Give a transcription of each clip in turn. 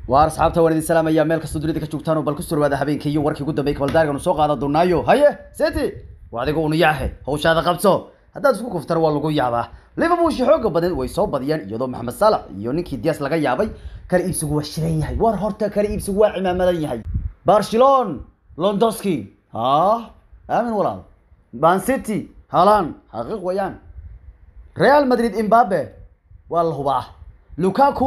waar asxaabta waan idin salaamaya meel kastoo dunida ka joogtaan oo bal ku surwaada habeenkii iyo warkii ugu dambeeyay kabaldaargan soo qaadan doonaayo haye seti waa adiga unu yaahe hawshaada qabso haddaad isku kuftar waa lagu yaabaa liverpool shi xooga badan way soo badiyaan iyadoo maxamed salax iyo ninkii dias laga yaabay kala iibsigu waa shidan yahay war horta kala iibsigu waa cimaamadan yahay barcelon londoski ha aamin walaal man city halan xaqiiq wayaan real madrid imbabe waa la hubaa lukaku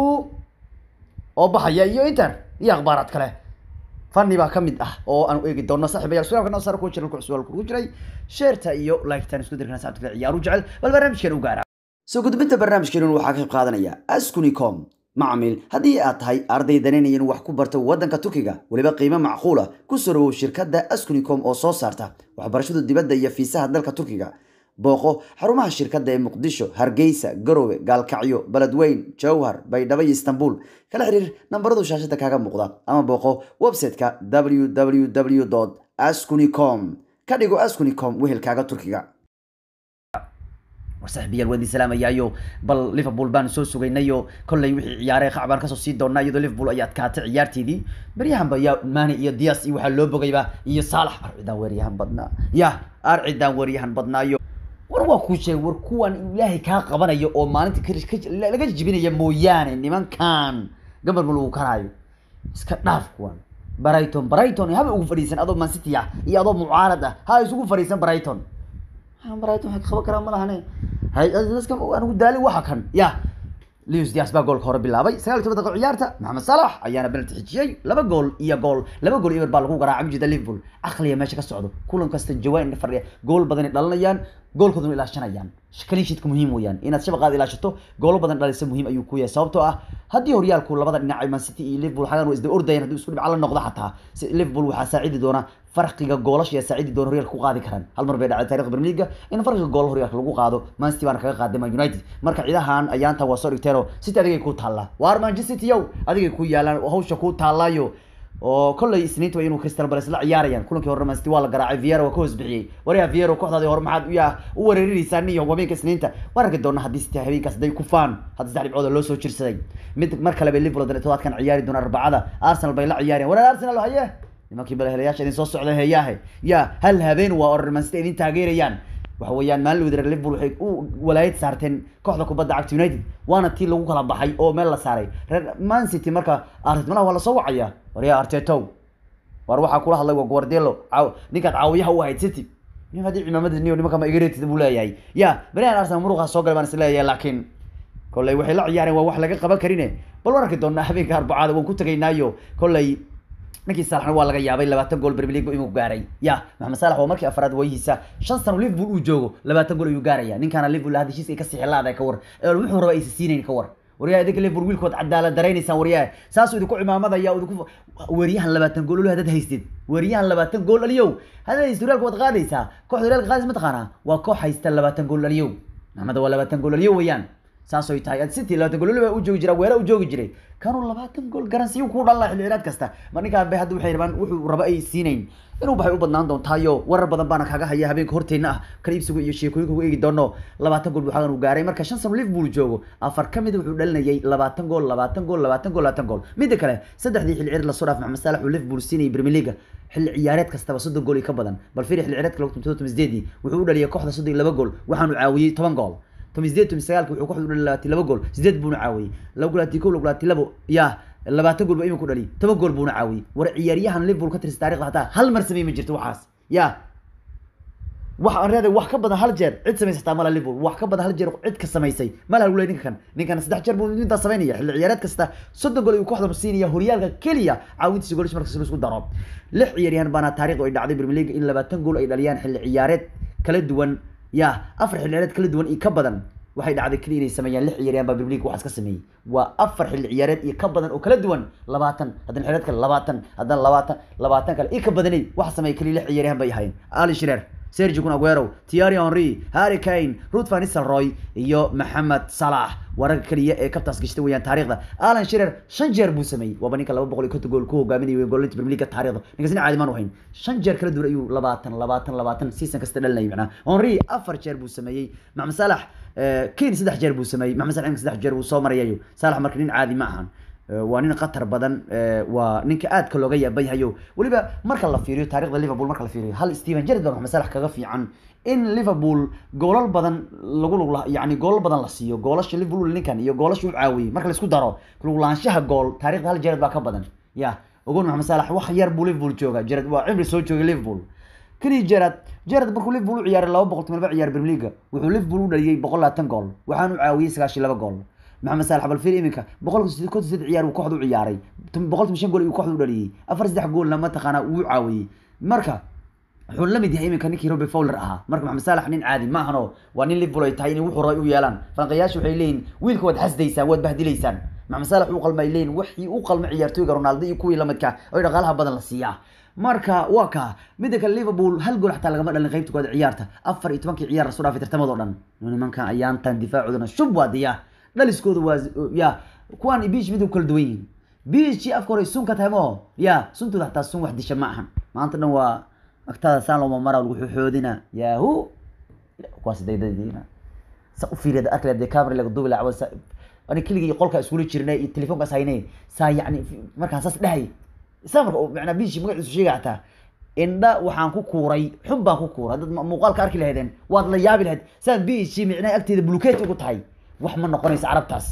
oo baxaya iyo inter iyo akhbaaraad kale fani baa kamid ah oo aan eegi doono saaxiibayaal suaalka noo saar kuwa jiran ku su'aal ku jiray sheerta iyo like-tan isku dirkana saabta ciyaaru jecel bal barnaamijkan u gaara soo gudbinta barnaamijkeenu waxaa ka qayb qaadanaya askunicom macmiil haddii aad tahay arday danaynayan wax ku barto waddanka turkiga weliba qiimo macquula ku soo dhawow shirkadda askunicom oo soo saarta waxbarashada dibadda iyo fiisaha dalka turkiga booqo xarumaha shirkadda ee muqdisho hargeysa garowe gaalkacyo beledweyn jowhar baydhabo iyo istanbul kala xiriir nambaradu shaashada kaaga muuqda ama booqo website-ka www ascunicom ka dhigo ascunicom wehelkaaga turkiga warsaxiibayaal waan idin salaamayaayo bal liverpool baan soo sugaynayo kolley wixii ciyaaree qac baan kasoo sii doonaa iyadoo liverpool ay adkaatay ciyaarteedii baryahanba yaa mani iyo dias iyo waxaa loo bogayba iyo saalax arcidaan weeryahan badnaa ya arcidaan weeryahan badnaayo war waa kuu sheegay war kuwan ilaahay kaa qabanayo oo maalinta laga jibinaya mooyaane nimankan gabar ma lagu karaayo iska dhaaf kuwan brighton brighton haba ugu fadhiisan adoo man city ah iyo adoo mucaarad ah ha isugu fadhiisan brighton brighton waxay qaban karaa ma lahane haydaska anigu daali waxa kan ya Luis Diaz baa goolka hore bilaabay sagaal iyo toban daqiiqo ciyaarta Mohamed Salah ayaana penalty xijiyay laba gool iyo gool laba gool iyo baa lagu garaacay mujida Liverpool aqliya meesha ka socdo kulan kasta jawaan fadhiya gool badan dhalinayaan goolkooduna ilaashanayaan clean sheetka muhiim weeyaan inaad shabaqaad ilaashato goolo badan dhalisa muhiim ayuu ku yahay sababtoo ah haddii horyaalku labada dhinac Man City iyo Liverpool xagan waa isda ordayaan haddii isku dhibca la noqdo xataa Liverpool waxaa saacidi doona farqiga goolasha ayaa saacidi doona horyaalka ku qaadi karaan hal mar bay dhacday taariikhda Premier League in farqiga gool horyaalka lagu qaado Man City baana kaga qaaday Man United marka ciidahan ayaanta waa soo dhigteen oo City adigay ku taallaa waar Manchester City yow adigay ku yaalaan hawsha ku taallaayo oo kolley isniinta waa inuu Crystal Palace la ciyaarayaan kulankii hore Man City waa la garaacay Vieira waa ka hoos bixiyay wariya Vieira kooxdaadii hore maxaad u yaa u weeraraysaa niyo habeenka isniinta waan arki doonaa haddii City habeenkaas day ku faan hadda saddex dhibcood loo soo jirsaday mid mar kale bay Liverpool dan todobaadkan ciyaari doona arbacada Arsenal bay la ciyaarayaan warar Arsenal haye nimankii balahelayaasha idin soo socda heeyaahe ya hal habeen waa or Man City idin taageerayaan waxa weeyaan maalin wadar Liverpool waxay u walaayad saarteen kooxda kubadda cagta United waana tii lagu kala baxay oo meel la saaray Man City marka Arteta waa la soo wacaya wariya Arteta war waxaa kula hadlay waa Guardiola caaw ninkaad caawiyaha u ahayd City nin hadii cimaamada niyo nimanka ma igareetid buu leeyahay ya Brian Arsenal muruqa soo galay baan is leeyahay laakiin kolley waxay la ciyaareen waa wax laga qaban karine bal waan arki doonaa habeenka arbacada waan ku tagaynaayo kolley ninkii Salah waa laga yaabay 20 gool Premier League inuu gaaray ya Mohamed Salah waa markii afraad wayhiisa shan sano Liverpool uu joogo 20 gool ayuu gaaraya ninkaana Liverpool hadishiis ay ka sixilaaday ka war wuxuu rabaa ay siinayn ka war wariyaa idinka Liverpool wiilkood cadaalad dareenaysan wariyaa saas uu idinku cimaamadaya uu idinku wariyahan 20 gool hadad haystid wariyahan 20 gool aliyow hadad historialka wad qaadaysaa kooxda Real qaadis ma taqaana waa koox haysta 20 gool aliyow Mohamed waa 20 gool aliyow weeyaan saas ay tahay City 20 gool u joogi jiray weera u joogi jiray kanu 20 gool garansiyo ku dhalay xilliyeed kasta ma ninka bay hadda waxay rabaan wuxuu raba ay siinayn inuu baxay u badnaan doontaayo warar badan baana kaga haya habeenka horteena ah kala iibsigu iyo sheekooyinka ugu eegi doono 20 gool waxaan uu gaaray marka shan sano Liverpool joogo afar kamid wuxuu dhalinayay 20 gool 20 gool 20 gool 20 gool midda kale saddexdii xilli ciyaareed la soo dhaaf Mohamed Salah uu Liverpool siinay Premier League xilli ciyaareed kastaba 30 gool ka badan bal fiiri xilli ciyaareedka 2018 wuxuu u dhaliyay kooxda 32 gool waxaanu caawiyay 10 gool tomisdeed tomisagaalka wuxuu kooxdu dhaliyay labaatan laba gool sideed buuna caawiyey laba gool hatii kow laba gool hatii labo ya labaatan gool baa iminku dhaliyay toban gool buuna caawiyey war ciyaaryahan liverpool ka tirsan taarikhda hataa hal mar samey ma jirto waxaas ya wax aan reeday wax ka badan hal jeer cid samaysay hataa mala liverpool wax ka badan hal jeer cid ka samaysay mala lagu leeyahay ninka kan ninkan saddex jeer buu intaa samaynaya xilli ciyaareed kasta soddon gool ayuu kooxda siinaya horyaalka keliya caawintiisa goolish markasta la isku daro lix ciyaaryahan baana taariikhdu ay dhacday Premier League in labaatan gool ay dhaliyaan xilli ciyaareed kala duwan ya afar xilli ciyaareed kala duwan iyo ka badan waxay dhacday kaliya inay sameeyaan lix ciyaaryahan baa Premier League waxaas ka sameeyay waa afar xilli ciyaareed iyo ka badan oo kala duwan labaatan haddana xilliyeed kale labaatan haddana labaatan labaatan kale iyo ka badanay waxa sameeyay kaliya lix ciyaaryahan bay ahaayeen Ali Shearer Sergio Kun Aguero, Thierry Henry, Harry Kane, Ruud van Nistelrooy iyo Mohamed Salah wararka kaliya ee kabtaas gashtay weeyaan taariikhda Alan Shearer shan jeer buu sameeyay waa ninka 250 gool ku hogaaminayay goolinta Premier League taariikhda ninkaasina caadi maan wahayn shan jeer kala duwan ayuu 20 20 20 season kasta dhalinayay macna Henry afar jeer buu sameeyay Mohamed Salah Kane saddex jeer buu sameeyay Mohamed Salah saddex jeer buu soo marayayo Salah marka nin caadi ma ahan waa nin khatar badan waa ninka aadka looga yaaban yahayo weliba marka la fiiriyo taarikhda liverpool marka la fiiriyo hal steven gerrard baa maxamed salax kaga fiican in liverpool goolal badan lagu lug yani goolal badan la siiyo goolasha liverpool ninkan iyo goolasha u caawiyey marka laisku daro luglaanshaha gool taarikhda hal gerrard baa ka badan ya ogon maxamed salax wax yar buu liverpool jooga gerrard waa cimri soo joogay liverpool kani gerrard gerrard markuu liverpool u ciyaaray laba boqol toban laba ciyaar premier league wuxuu liverpool u dhaliyey boqol labaatan gool waxaanu caawiyey sagaashiyo laba gool maxamed salax bal fiir iminka boqolka konton saddex ciyaar uu kooxda u ciyaaray boqol toban shan gool uu kooxda u dhaliyey afar saddex goolna mataqaana wuu caawiyey marka wuxuu la mid yahay iminka ninkii Robbie Fowler ahaa marka maxamed salax nin caadi ma ahano waa nin liverpool ay tahay in wuxuu rabay u yeelaan falanqayaashu waxay leeyihin wiilka waad xasdaysaan waad bahdilaysaan maxamed salax uu qalmay leeyihin wixii u qalmay ciyaartooyga ronaldo iyo kuwii la midka oo dhaqaalaha badan la siiyaa marka waa ka midda kale liverpool hal gool xataa lagama dhalin qaybta kooda ciyaarta afar iyo tobankii ciyaar lasoo dhaafay tartamadoo dhan nimankan ayaantan difaacoodana shub waa diya dhaliskooda waa ya kuwaan beach mid u kala duwan yihiin beachii afka hore sun ka tahay moo ya suntooda xataa sun wax disha ma ahan maanta dhan waa agtaada saan looma mara lagu xoodina yahu kuwaas daydadiina sa u fiiriyada arkay dee camera laga duubi lacaba sa ani keligii qolka iskula jirnay iyo telefoonkaas haynay saa yacni markaan saas dhahay isaa marka macnaa biishi magaciisu sheegay xataa indha waxaan ku kuuray xun baan ku kuuray dad muuqaalka arki lahaydeen waad la yaabi lahayd saan biishi micnaha agteeda bulukeet ugu tahay wax ma noqonayso carabtaas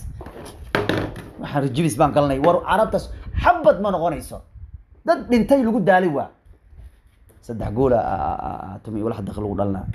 waxaan rajibis baan galnay war carabtaas xabad ma noqonayso dad dhintay lagu daalay waa saddex goola tumi walax daqiiq lagu dhalnaa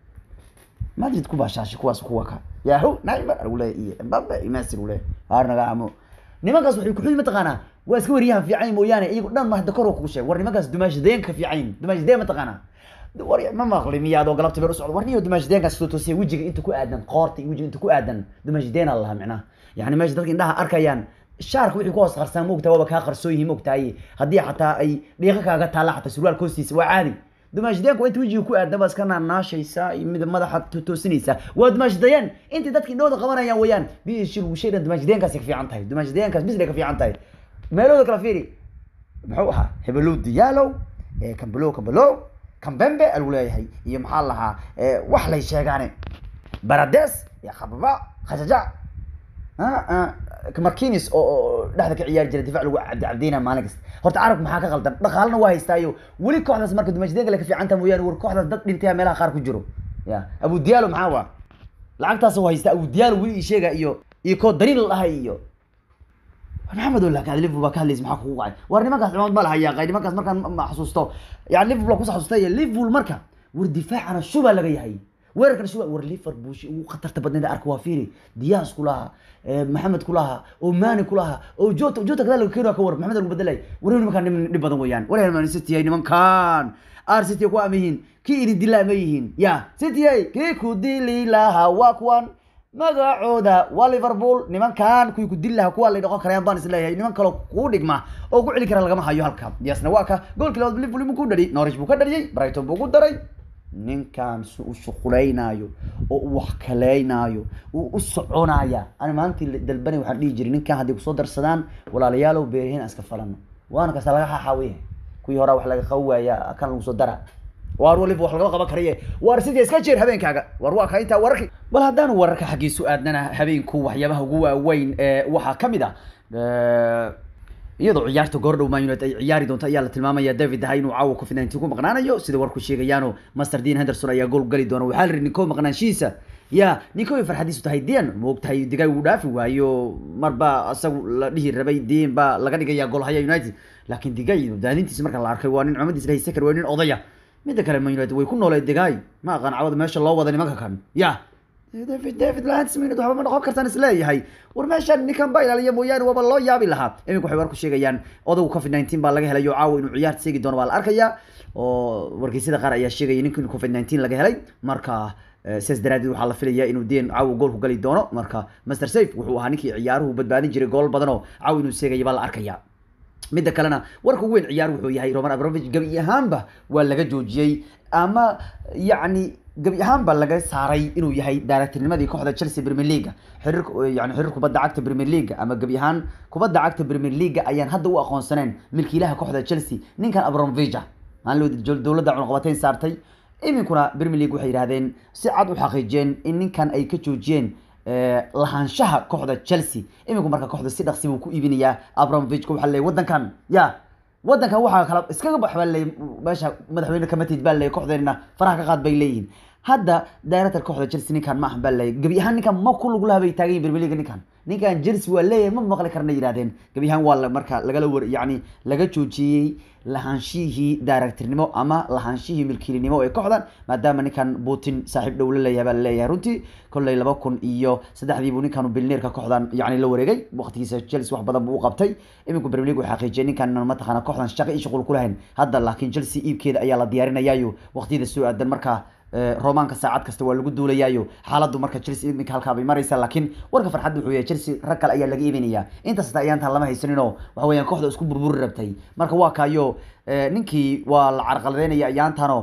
madrid ku baashaashi kuwaas kuwa ka yahu naimar lagu leeyahy iyo mbabe iyo messi lagu leeyahy haar naga amo nimankaas waxay kuxuyi mataqaanaa waa iska wariyahan fiican mooyaane iyago dhan ma hadda kor kugu sheeg war nimankaas dumaashadeenka fiican dumaashadeen mataqaanaa war ma maqli miyaad oo galabta beer u socdo war niyo dumaashadeenkaas soo toosiya wejiga inta ku aadan qoorta iyo wejiga inta ku aadan dumaashadeena lahaa micnaha yani meesha dadka indhaha arkayaan shaarka wixii ku hoos qarsan moogtaa waaba kaa qarsoon yihiin moogtahay haddii xataa ay dhiiqa kaaga taalla xataa surwaal hoostiisa waa caadi dumaashadeenku inta wejiga ku aadan baa iska naanaashaysaa iyo mid madaxa toosinaysaa waa dumaashadayeen intay dadka indhahooda qabanayaan weeyaan biishi lagu sheegan dumaashadeenkaasi ka fiican tahay dumaashadeenkaas bisle ka fiican tahay meelooda kala fiiri muxuu ahaa hebelow diyaalow kambelow kambelow kambembe lagu leeyahay iyo maxaa lahaa wax lay sheegaane barades iyo khababa khashaja markinis oo dhexda ka ciyaari jira difac lagu cabdicabdeyna maalin kasta horta carabka maxaa ka qaldan dhaqaalana waa haystaayo weli kooxdaas marka dumaashadeenka le ka fiicanta mooyaane war kooxdaas dad dhintaya meelaha qaar ku jiro ya abu diyaalo maxaa waa lacagtaas u haysta abu diyaalo weli ii sheega iyo iyo koo dariin la dhahay iyo maxamed ola kaad liverpool baa ka hadlaysa maxaa kugu qacay war nimankaas cimaamad ma laha yaaqay nimankaas markaan ma xasuusto yani liverpool kusa xasuustay liverpool marka war difaacana shubaa laga yahay weerarkana shuba war liverpool shi ugu khatarta badneed arka waa fiiri diyaas ku lahaa maxamed ku lahaa oo mani ku lahaa oo jota jota kadaa laga keena ka war maxamed lagu bedelay war nimankaan niman dhib badan weeyaan war man city ay nimankaan ar city ku ama yihiin kii idin dilaa ma yihiin ya city ay kii ku dili lahaa waa kuwan magacooda waa liverpool nimankan kuwii ku dili lahaa kuwa lay dhaqon karayaan baan isleeyahay niman kaloo kuu dhigma oo ku celi kara lagama hayo halka diyaasna waa ka goolkii labaad liverpool imuu ku dhali norwich buu ka dhaliyey brighton buu ku daray ninkan si u shuqulaynaayo oo u wax kaleynaayo uu u soconaya ani maalintii dalbani waxaan dhihi jiray ninkan hadday kusoo darsadaan walaalayaalow beerihiin aan iska falano waana kasta laga xaxaawiye kuwii horaa wax laga qabi waaya kan lagu soo dara waar waliba wax lagama qaban karaye waar sidii iska jeer habeenkaaga waar waa ka intaa wararki bal haddaanu wararka xaggiisu aadnana habeenku waxyaabaha ugu waaweyn ee waxaa ka mid ah iyadoo ciyaarta goordhow man united ay ciyaari doonto ayaa la tilmaamaya david hay inuu caawa covid nineteen ku maqnaanayo sida warku sheegayaano master dean henderson ayaa gool gali doona waxaa la yidhi ninko maqnaanshihiisa ya ninko ay farxadiisu tahay dian moogtahay digay uu dhaafi waayo marba isagu la dhihi rabay dian baa laga dhigaya goolhaya united laakiin digay daadintiisa marka la arkay waa nin cumadiis lahay second waa nin odaya midda kale man united way ku nooleed digay ma aqaan cawada meesha loo wada nimanka kan ya david david landsminute waxba ma noqon kartaan isleeyahay war meeshaan ninkan baa ilaaliya mooyaane waaba loo yaabi lahaa iminka waxay warku sheegayaan odagu covid nineteen baa laga helay oo caawa inuu ciyaarta seegi doono baa la arkaya oo wargeysyada qaar ayaa sheegaya ninkan covid nineteen laga helay marka sidaas daraadeed waxaa la filaya inuu deen caawa goolku gali doono marka master safe wuxuu ahaa ninkii ciyaaruhu badbaadin jiray gool badan oo caawa inuu seegaya baa la arkaya midda kalena warka ugu weyn ciyaar wuxuu yahay roman abramovich gabi ahaanba waa laga joojiyey ama yacni gabi ahaan baa laga saaray inuu yahay daaragtirnimadii kooxda chelsea premier league xiriir yani xiriir kubadda cagta premier league ama gabi ahaan kubadda cagta premier league ayaan hadda u aqoonsaneen milkiilaha kooxda chelsea ninkan abramovich maalin dowladda cunaqabateyn saartay iminkuna premier league waxay yidhahdeen si cad u xaqiijiyeen in ninkan ay ka joojiyeen lahaanshaha kooxda chelsea iminku marka kooxda si dhaqsi buu ku iibinayaa abramovich waxaa leeyahy wadankan ya wadankan waxaa kala iskaga bax baa leeyahy meesha madaxweyne kamatid baa leeyahy kooxdeenina faraha ka qaad bay leeyihiin hadda director kooxda chelsea ninkan ma ahan baa leeyahy gebi ahaan ninkan ma ku lug laha bay taagan yihin premier league ninkan ninkan chelsea waa leeyahay ma maqli karna yidhahdeen gebi ahaan waa marka lagala war yacni laga joojiyey lahaanshihii directornimo ama lahaanshihii milkiilinimo ee kooxdan maadaama ninkan putin saaxiib dhow la leeyahay baa laleeyahay runtii kolley laba kun iyo saddexdii buu ninkan bilneerka kooxdan yacni la wareegay waqtigiisa chelsea wax badan buu u qabtay iminku premier league wuxuu xaqiijiyay ninkan mataqaana kooxdan shaqo iyo shuqul ku lahayn hadda laakiin chelsea iibkeeda ayaa la diyaarinayaayo waqtiyada soo aadan markaa romaanka saacad kasta waa lagu duulayaayo xaaladdu marka chelsea iminka halkaa bay maraysaa laakiin warka farxadda wuxuu yahay chelsea rag kale ayaa laga iibinayaa intaas hata ayaantaan lama haysaninoo waxa weeyaan kooxda isku burburi rabtay marka waa kaayo ninkii waa la carqaladeynaya ayaantano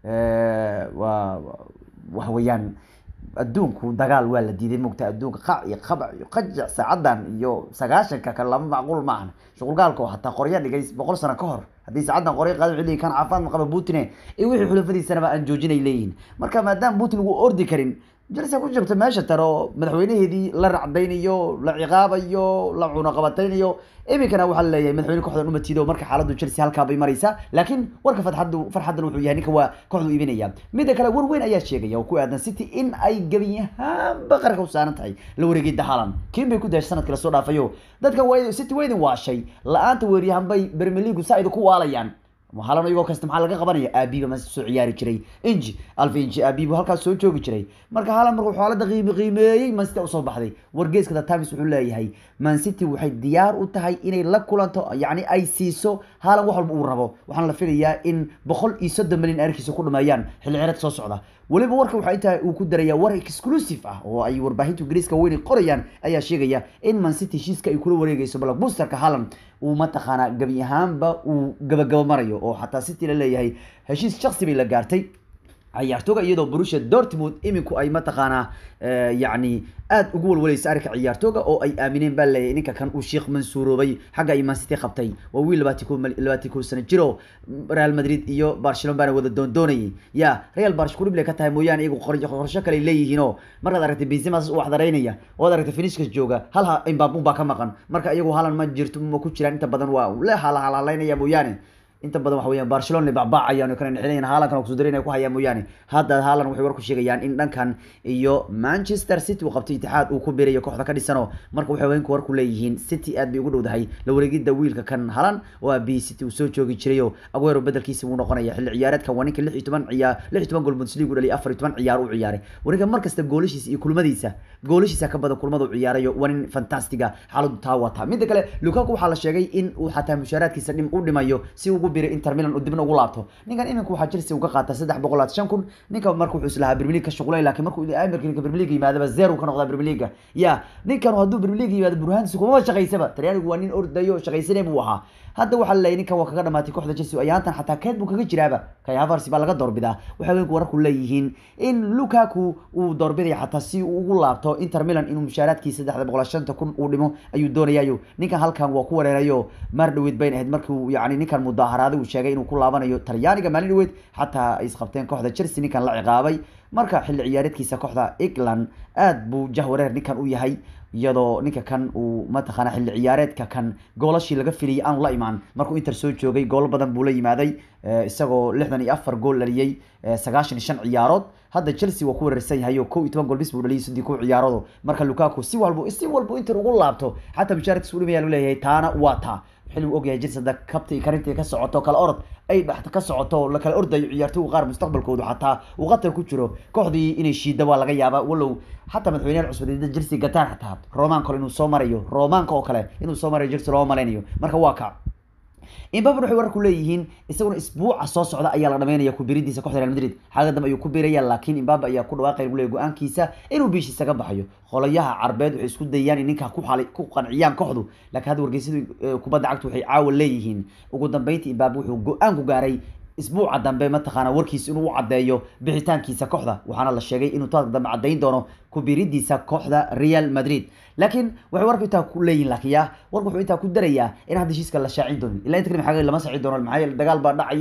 waa waxa weeyaan adduunku dagaal waa la diiday mogta adduunka qac iyo qabac iyo qajac saacadan iyo sagaashanka kale lama macquul ma ahan shuqulgaalka oo hataa qorya dhigay boqol sano ka hor haddii saacadan qorya qaadan xilligii kan caafimaad ma qaba putin iyo wixii xulafadiisanaba aan joojinay leeyihiin marka maadaama putin uu ordi karin chelsea ku jirta meesha tare oo madaxweynaheedii la racdaynayo la ciqaabayo la cunaqabataynayo iminkana waxaa laleeyahay madaxweyne kooxdan umatido marka xaaladdu chelsea halkaa bay maraysaa laakiin warka farxaddu farxaddan wuxuu yahay ninka waa kooxdu iibinaya midda kale war weyn ayaa sheegaya oo ku aadan city in ay gebiyahaanba qarka u saaran tahay la wareegida haalan kiin bay ku daashay sanadkii lasoo dhaafayo dadkan waa city waa idin waashay la-aanta weeryahan bay premier league saa idinku waalayaan halan iyagoo kasta maxaa laga qabanaya aabiba ma soo ciyaari jiray inji alfa inji aabibu halkaas soo joogi jiray marka halan markuu xaalada qiimi qiimeeyey man city usoo baxday wargeeska the times wuxuu leeyahay man city waxay diyaar u tahay inay la kulanto yacni ay siiso halan wax walba uu rabo waxaana la filayaa in boqol iyo soddon milyan arkiisa ku dhameeyaan xilli ciyareed soo socda weliba warka waxaa intaa uu ku darayaa war exclusive ah oo ay warbaahinta ingiriiska weyn qorayaan ayaa sheegaya in man city heshiiska ay kula wareegayso blockbusterka haaland uu mataqaanaa gebi ahaanba uu gabagabo marayo oo xataa city la leeyahay heshiis shaksi bay la gaartay ciyaartooga iyadoo borussia dortmund iminku ay mataqaanaa yacni aada ugu walwalaysa arrinka ciyaartooga oo ay aamineen baa leeyahay ninka kan uu sheekh mansuuroobay xagga ay mancity qabtay waa wiil labaati ko labaati ko sano jiro real madrid iyo barcelona baana wada doondoonayay ya real barsh kurible ka tahay mooyaane iyagu qorsho kale leeyihiinoo markaad aragtay benzimas u waxdaraynaya oad aragtay finishkas jooga hal imbabun baa ka maqan marka iyagu halan ma jirto ma ku jiraan inta badan waa le halhalaynaya mooyaane inta badan waxa weeyaan barcelona bacbaacayaan oo kale nixinayan haalankan kusoo darinaya ku hayaan mooyaane hadda haalan waxay war ku sheegayaan in dhankan iyo manchester city uu qabtay itixaad uu ku biirayo kooxda ka dhisano marka waxay haweenku war ku leeyihiin city aad bay ugu dhowdahay la wareegidda wiilka kan halan oo ah b city uu soo joogi jirayo aguero bedelkiisa wuu noqonaya xilli ciyaareedkan waa ninka lix iyo toban ciyaar lix iyo toban gool bundesliga u dhaliyay afar iyo toban ciyaar u ciyaaray waninka mar kasta goolashiisa iyo kulmadiisa goolashiisa ka badan kulmada u ciyaarayo waa nin fantastiga xaaladu taa wata midda kale lukaku waxaa la sheegay in uu xataa mushaaraadkiisa dhim u dhimayo si ugu biray inter milan uu dibna ugu laabto ninkan iminka waxaa chelsea uga qaata saddex boqol labaatan shan kun ninka marka wuxuu islahaa premier league ka shuqulay laakiin markuu amirka ninka premier league yimaadaba zero ka noqdaa premier league ya ninkan hadduu premier league yimaado burhaantiisa kumaba shaqaysaba talyaanigu waa nin ordayo shaqaysanay buu ahaa hadda waxaa laleeyahy ninkan waa kaga dhamaatay kooxda chelsea ayaantan xataa keed buu kaga jiraaba kay havars baa laga doorbidaa waxay haweenku wararku leeyihiin in lukaku uu doorbidaya xataa si uu ugu laabto inter milan inuu mushaaraadkii saddexda boqol shanta kun uu dhimo ayuu doonayayo ninkan halkan waa ku wareerayo maar dhaweyd bayn ahayd markii uu yani ninkan mudaaharaada uu sheegay inuu ku laabanayo talyaaniga maalin dhaweyd xataa ay isqabteen kooxda chelsea ninkan la ciqaabay marka xilli ciyaareedkiisa kooxda england aad buu jahwareer ninkan u yahay iyadoo ninka kan uu mataqaana xilli ciyaareedka kan goolashii laga filiyay aanu la imaan markuu inter soo joogay goolo badan buu la yimaaday isagoo lixdan iyo afar gool dhaliyey sagaashan iyo shan ciyaarood hadda chelsea waa ku weerarsan yahay oo kow iyo toban gool bis buu dhaliyay sidii ku ciyaaroodo marka lukaku si walba si walba inter ugu laabto xataa mushaaraadkiisa u dhimaya lagu leeyahay taana waa taa xilli uu ogyahay chelsea hadda kabta iyo karintii ka socoto kala orod ay dhex ka socoto la kala ordayo ciyaartooyga qaar mustaqbalkoodu xataa uu qatar ku jiro kooxdii inay shiida waa laga yaabaa walow xataa madaxweynaha cusub dida chelsea gataan xataa roman kale inuu soo marayo romanka oo kale inuu soo marayo chelsea looma malaynayo marka waa ka imbaban waxay wararku leeyihiin isaguna isbuuca soo socda ayaa la dhamaynaya ku biridiisa kooxda real madrid xagga dambe ayuu ku biraya laakiin imbabe ayaa ku dhawaaqay lagu leeyahy go-aankiisa inuu biishiisa ka baxayo qolayaha carbeed waxay isku dayaan in ninkaa ku xalay ku qanciyaan kooxdu laakiin hadda wargeysyadu kubadda cagtu waxay caawa leeyihiin ugu dambeyntii imbabe wuxuu go-aan ku gaaray isbuuca dambe mataqaana warkiisa inuu u caddeeyo bixitaankiisa kooxda waxaana la sheegay inuu taas dambe caddayn doono kubiridiisa kooxda real madrid laakiin waxay warku intaa ku leeyihin laakiin ya warku wuxuu intaa ku darayaa in hadda heshiiska la shaacin doonin ilaa inta kale maxaa lama saaci doono maxaa yeele dagaal baa dhacaya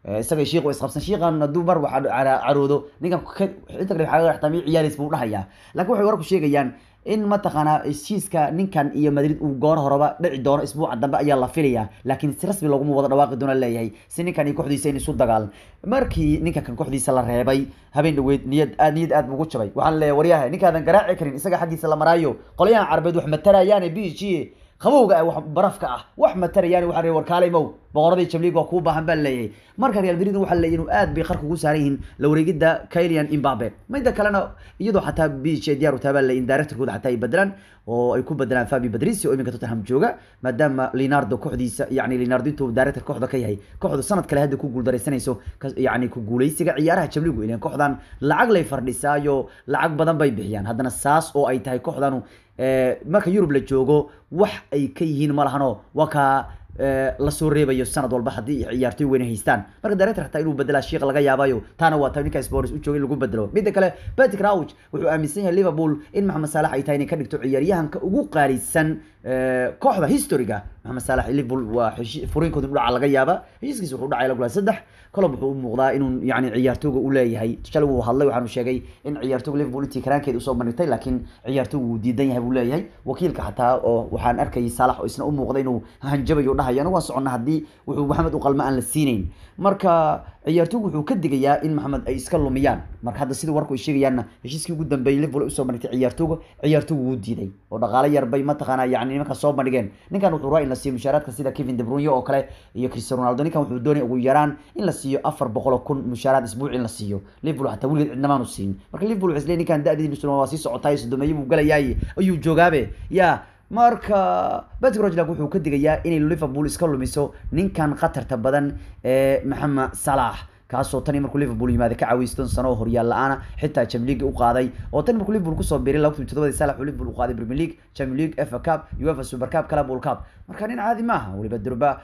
isaga shiiq isqabsan shiiqan hadduu mar wax caroodo ninkan inta kale waxaa ixtamiyo ciyaaris buu dhahayaa laakiin waxay warku sheegayaan in mataqaanaa heshiiska ninkan iyo madrid uu goor horeba dhici doono isbuuca dambe ayaa la filayaa laakiin si rasmi looguma wada dhawaaqi doona leeyahay si ninkan iyo kooxdiisa in isu dagaal markii ninka kan kooxdiisa la reebay habeen dhaweyd niyad aad niyad aad bugu jabay waxaan leeyahay waryaha ninkaadan garaaci karin isaga xaggiisa la maraayo qolyahan carbeed wax matarayaane b g qabowga ah wax barafka ah wax matarayaan waxa reer warkaalay mow boqoradii jamliig waa kuu baahan baa leeyahay marka real madrid waxa leeyahay inuu aad bay qarka ugu saaran yihiin la wareegida Kylian Mbappe midda kalena iyadoo xataa BJ diyaar u tahay baa leeyahay in directorkooda xataa ay bedelaan oo ay ku bedelaan Fabio Patricio oo iminka Tottenham jooga maadaama Leonardo kooxdiisa yacni Leonardo intuu director kooxda ka yahay kooxdu sanad kale hadda ku guuldareysanayso yacni ku guuleysiga ciyaaraha jamliigu ileen kooxdan lacag lay fardhisaayo lacag badan bay bixiyaan haddana saas oo ay tahay kooxdanu marka Yurub la joogo wax ay ka yihiin ma lahano waa ka lasoo reebayo sanad walba haddii ciyaartoy weyne haystaan marka director xataa inuu bedelaa shiiq laga yaabayo taana waa tahay ninka sports u joogay in lagu bedelo midda kale Patrick Rauch wuxuu aaminsan yahay Liverpool in Mohamed Salah ay tahay inay ka dhigto ciyaaryahanka ugu qaalisan kooxda historiga Mohamed Salah Liverpool waa furiinkooda dhaca laga yaaba heshiiskiisa wuxuu dhacay la saddex kolob wuxuu u muuqdaa inuu yacni ciyaartooyga u leeyahay shalay wuu hadlay waxaanu sheegay in ciyaartooyga Liverpool intii karaankeeda usoo bandhigtay laakiin ciyaartooygu wuu diidan yahay buu leeyahay wakiilka xataa oo waxaan arkayay Salah oo isna u muuqday inuu hanjabayo dhahayo anagu waan soconnaa haddii wuxuu Maxamed u qalma aan la siinayn marka ciyaartooygu wuxuu ka digayaa in Maxamed ay iska lumiyaan marka hadda sida warku ay sheegayaanna heshiiskii ugu dambeeyay Liverpool usoo bandhigtay ciyaartooyga ciyaartooygu wuu diiday oo dhaqaale yar bay mataqaanaa yacni nimanka soo bandhigeen ninkan wuxuu rabaa in la siiyo mushaaraadka sida Kevin De Bruyne oo kale iyo Cristiano Ronaldo ninkan wuxuu doonaya ugu yaraan in la siiyo afar boqol oo kun mushaaraad isbuuci in la siiyo Liverpool xataa weligeed cidnamaanu siin marka Liverpool waxay isleeyihin ninkan da'diisu waa sii socotaay sodomeeye buu galayaay ayuu joogaabe yaa marka Patrick Rochler wuxuu ka digayaa inay Liverpool iska lumiso ninkan khatarta badan ee Mohamed Salah kaasoo tani markuu Liverpool yimaado ka caawiyay sano oo horyaal la'aana xitaa Champions League u qaaday oo tan markuu Liverpool kusoo biiray 2007 Salah uu Liverpool u qaaday Premier League Champions League FA Cup UEFA Super Cup Club World Cup marka nin caadi maaha waliba durba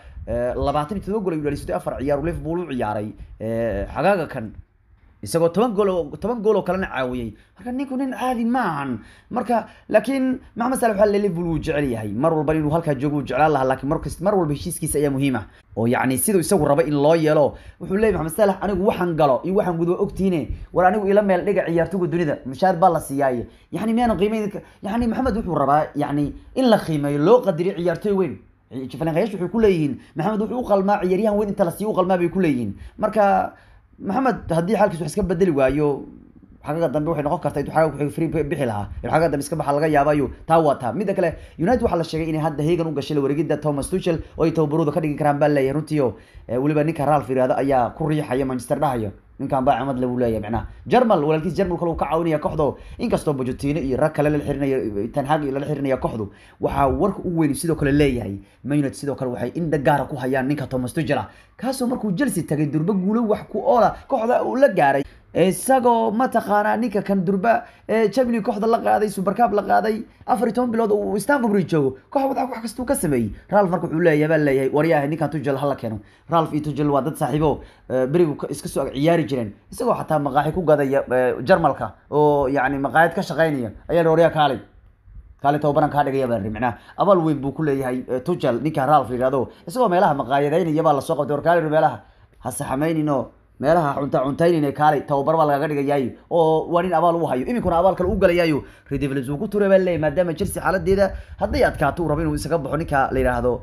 27 gool ayuu dhalisay afar ciyaar Liverpool u ciyaaray xagaaga kan isagoo toban gool oo toban gool oo kalena caawiyay marka ninku nin caadi maahan marka laakiin maxamed salah waxaa liverpool wuu jecel yahay mar walba inuu halkaa joogo wuu jeclaan lahaa laakiin markas mar walba heshiiskiisa ayaa muhiim ah oo yacni siduu isagu raba in loo yeelo wuxuu leeyahy maxamed salah anigu waxaan galo iyo waxaan gudo ogtiine war anigu ila meel dhiga ciyaartoyga dunida mushaar baa la siiyaaye yacni miyaanan qiimeyn yacni maxamed wuxuu rabaa yacni in la qiimeeyo loo qadiriyo ciyaartoy weyn falanqayaashu waxay ku leeyihiin maxamed wuxuu u qalmaa ciyaaryahan weyn inta la siiyo u qalmaa bay ku leeyihiin marka maxamed haddii xaalkiis wax iska bedeli waayo xagaga dambe waxay noqon kartaa intuu xagaga free bixi lahaa xagaga dambe iska baxa laga yaabayo taa waa taa midda kale united waxaa la sheegay inay hadda hegan u gashay la wareegida thomas tuchel oo ay tababarooda ka dhigi karaan baa leeyahay runtii oo weliba ninka ralf yiraahdo ayaa ku riixaya manchester dhahayo ninkan baa camad lagu leeyahay macnaha jarmal walaalkiis jarmal kale uu ka caawinaya kooxda inkastoo bojotino iyo rag kale lala xirinaya tanhag lala xirinaya kooxdu waxaa warka u weyn sidoo kale leeyahay man united sidoo kale waxay indha gaara ku hayaan ninka thomas tuchel ah kaasoo markuu chelsea tagay durba guulo wax ku oola kooxda uu la gaaray isagoo mataqaanaa ninka kan durba champions kooxda la qaaday super cup la qaaday afar iyo toban bilood uu Stamford Bridge joogo koox wada wax kasta uu ka sameeyay Ralph marka wuxuu leeyahay baa leeyahay waryahay ninkan Tuchel hala keeno Ralph iyo Tuchel waa dad saaxiibo berigu iska soo ciyaari jireen isagoo xataa maqaaxi ku gadaya Jarmalka oo yacni maqaayad ka shaqeynaya ayaa waryaha kaalay kaale tababaran kaa dhigaya baa macnaha abaal weyn buu ku leeyahay Tuchel ninka Ralph yiraahdo isagoo meelaha maqaayadeynaya baa la soo qabtay warkaale meelaha ha saxameynino meelaha cunta cuntaynayna kaalay tababar baa lagaga dhigayaay oo waa nin abaal u hayo iminkuna abaal kale u galayaayo redevils uu ku turay baa leeyahay maadaama chelsea xaaladeeda hadday adkaato uu rabo inuu isaga baxo ninka la yidhaahdo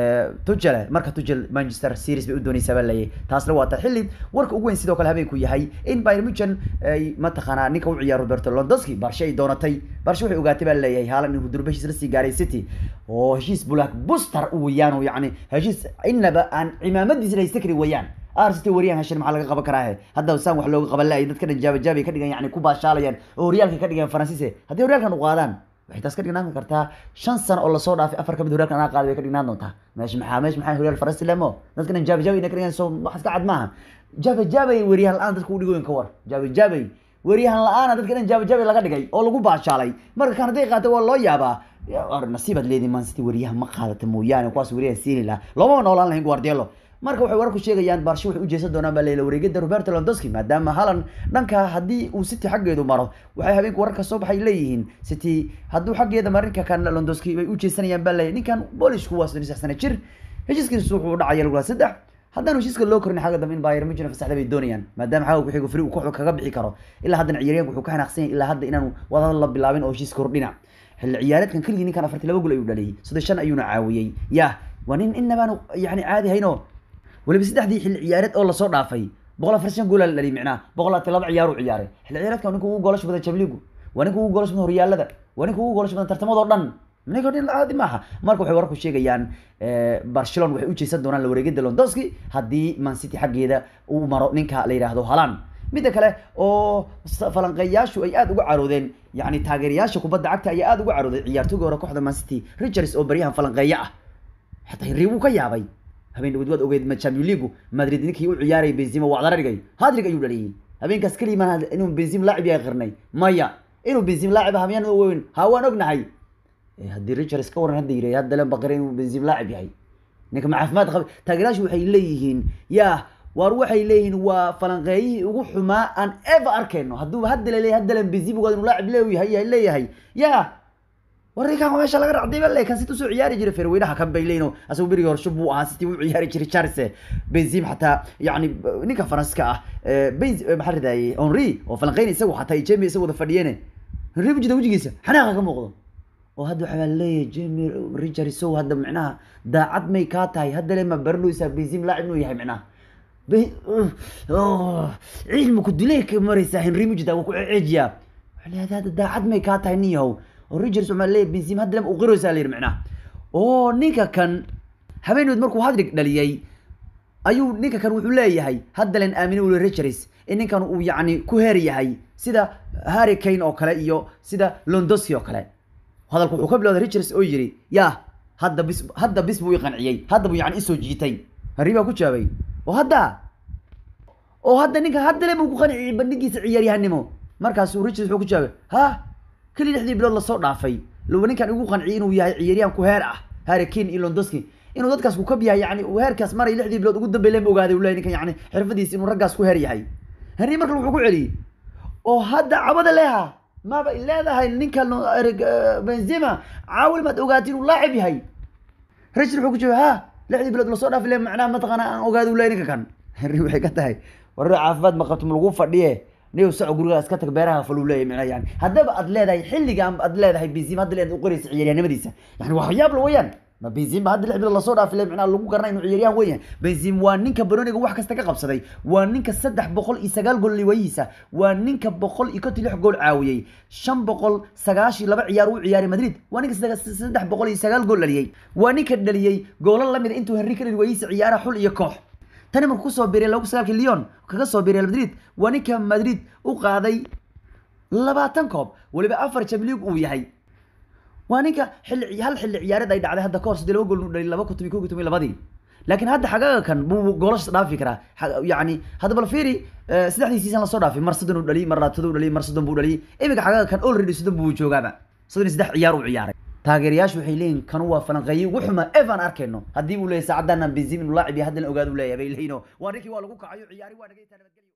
tuchel marka tuchel manchester series bay u doonaysaa baa leeyahay taasna waa ta xilli warka ugu weyn sidoo kale habeenku yahay in bayern munchen ay mataqaanaa ninka u ciyaaro roberto lewandowski barshe ay doonatay barshe waxay ogaatay baa leeyahay haalan inuu durba heshiis la sii gaaray city oo heshiis black buster u weyaan oo yacni heshiis inaba aan cimaamadiisa la haysta kari weyaan arsenal wariyaan heshan maxaa laga qaban karaa hadda saan wax looga qaban laayay dadka dhan jaabajaabay ka dhigan yacni ku baashaalayaan oo horyaalka ka dhigan faransiise haddii horyaalkan u qaadaan waxay taas ka dhignaan kartaa shan sano oo lasoo dhaafay afar kamid horyaalkan anaa qaaday bay ka dhignaan doontaa meesh maxaa meesh maxaa horyaal faransi lemo dadka dhan jaabajaabay ka dhigan soo wax iska cad maaha jaabajaabay wariyahan la-aan dadka u dhigoyin ka war jaabajaabay wariyahan la-aana dadka dhan jaabajaabay laga dhigay oo lagu baashaalay marka kan hadday qaata waa loo yaabaa nasiibaad leedihin man city wariyaha ma qaadata mooyaane kuwaas wariyaha siini laha loomama noolaan lahayn guardielo marka waxay wararku sheegayaan baarsho waxay u jeesan doonaan baa leela wareegida roberto lewandowski maadaama halan dhanka haddii uu city xaggeedu maro waxay habeenka wararka soo baxay leeyihiin city hadduu xaggeeda marinka kan lewandowski bay u jeesanayaan baa leeyahay ninkan boolishku waa soddon iyo saddex sano jir heshiiskiisu wuxuu dhacaya lagula saddex haddaan heshiiska loo korin xagga dambe in Bayern Munchen fasaxda bay doonayaan maadaama xagga ku xigo free uu kooxda kaga bixi karo ilaa haddana ciyaaryahanku wuxuu ka xanaaqsan yahay ilaa hadda inaanu wadada la bilaabin oo heshiis kordhina xilli ciyaareedkan keligii ninkan afartii laba gool ayuu dhaliyay saddex shan ayuuna caawiyey yah waa nin inabaanu yani caadi hayno weliba saddexdii xilli ciyaareed oo lasoo dhaafay boqol afar shan goolaa la dhaliyay micnaha boqol labaatan laba ciyaar uu ciyaaray xilli ciyaareedkan ninka ugu goolasha badan Champions League waa ninka ugu goolasha badan horyaalada waa ninka ugu goolasha badan tartamadoo dhan ninka nin caadi maaha marka waxay warku sheegayaan Barcelona waxay u jeesan doonaan la wareegida Lewandowski haddii Man City xaggeeda uu maro ninka la yiraahdo Haaland midda kale oo falanqeeyaashu ay aad uga caroodeen yani taageerayaasha kubadda cagta ayaa aad uga carooday ciyaartooyga hore kooxda Man City Richards oo baryahan falanqeeya ah xataa Henry wuu ka yaabay habeen dhawaad waad ogeyd Champions League Madrid ninkii u ciyaaray Benzema waa dararigay hadrig ayuu dhaliyay habeenkaas kaliya ma inuu Benzema laacib yahay qarnay maya inuu Benzema laacib ah miyaan weyn ha waan ognahay haddii Richards ka waran hadda yiraahay hadda leen baqare inuu Benzema laacib yahay ninka ma caafimaad qaba taageerayaashu waxay leeyihiin yaa waar waxay leeyihiin waa falanqeeyihii ugu xumaa aan ever arkayno hadduu hadda leeyahay hadda leen Benzema ugaad inuu laacib leeyahay leeyahay yaa warrikan meesha laga racday bale kan sit usoo ciyaari jiray ferweynaha kan bay leeyno asagu berigi hore shub buu ahaa sitii u ciyaari jiray charles benzim xataa yani ninka faranska ah benz maxaa ridaayey henri oo falanqeyna isagu xataa jemi isagu wada fadhiyeene henri bujida wejigiisa xanaaqa ka muuqdo oo hadda waxaa leeyahay jemi richard sow hadda micnaha daacad may kaa tahay hadda le ma baranaysaa benzim laacib inuu yahay micnaha cilmiku dilay ka maraysaa henri mujida waa ku ceejiyaa waxaa leeyahay hadda daacad may kaa tahay nin yahow oo Rodgers waxaa leeyahay Benzema hadda uu qiraysaa leeyahay macnaha oo ninka kan habeenayd markuu hadrig dhaliyay ayuu ninka kan wuxuu leeyahay hadda leen aamino uu Rodgers in ninkan uu yacni ku heer yahay sida Harry Kane oo kale iyo sida Lewandowski oo kale hadalku wuxuu ka bilowday Rodgers oo yiri yaa hadda bis hadda bis buu i qanciyay hadda buu yacni isoo jiitay Harry baa ku jawaabay oo hadda oo hadda ninka hadda le buu ku qanciyay bandhigiisa ciyaaryahanimo markaasuu Rodgers wuxuu ku jawaabay ha kali lixdii bilood lasoo dhaafay lowa ninkan igu qanciyay inuu yahay ciyaaryahan ku heer ah Harry Kane iyo Lewandowski inuu dadkaas ku kab yahay yani uu heerkaas maray lixdii bilood ugu dambeeyay lama ogaaday uu leeyahay ninkan yani xirfadiisa inuu raggaas ku heer yahay Henry marka wuxuu ku celiyay oo hadda cabada leeha maba leedahay ninkan Benzema caawil maad ogaatay inuu laacib yahay Rachel wuxuu ku jawaabay ha lixdii bilood lasoo dhaafay leeyahay macnaha mataqana aan ogaaday uu leeyahay ninkan kan Henry waxay ka tahay warro caafimaad ma qabto ma lagu fadhiye niyow saco gurigaas ka tag beeraha faluu leeyahay macnaha yani haddaba aad leedahay xilligan aad leedahay Benzema hadda leedahay u qoraysa ciyaaryahanimadiisa yani waa waxyaab la weeyaan ma Benzema hadda lix bilood lasoo dhaafay leeyahay macnaha lagu garanay inuu ciyaaryahan weeyaan Benzema waa ninka Baroniga wax kasta ka qabsaday waa ninka saddex boqol iyo sagaal gool liwayiisa waa ninka boqol iyo konton lix gool caawiyey shan boqol sagaashi laba ciyaar u ciyaaray Madrid waa ninka saddex boqol iyo sagaal gool dhaliyey waa ninka dhaliyey goolal lamid intuu Henry ka liwayiisa ciyaaraha xul iyo koox tani markuu kusoo biiray lagu sagaalkii Lyon kaga soo biiray Madrid waa ninka Madrid u qaaday labaatan koob waliba afar Champions League uu yahay waa ninka xilli hal xilli ciyaareed ay dhacday hadda ka hor sidii laba gool u dhaliyay laba kutubi kow kutubi labadii laakiin hadda xagaga kan buu goolasha dhaafi karaa yacni hadda bal fiiri saddexdii season lasoo dhaafay mar soddon uu dhaliyay mar labaatan uu dhaliyay mar soddon buu dhaliyay iminka xagaga kan already soddon buu joogaaba soddon iyo saddex ciyaar uu ciyaaray taageerayaashu waxay leeyihin kanu waa falanqeeye ugu xuma evan arkayno haddii uu leeyahay saacadana benzim inuu laacib yahay haddana ogaad uu leeyahay bay leeyihin waa ninkii waa lagu kacayo ciyaari waa naga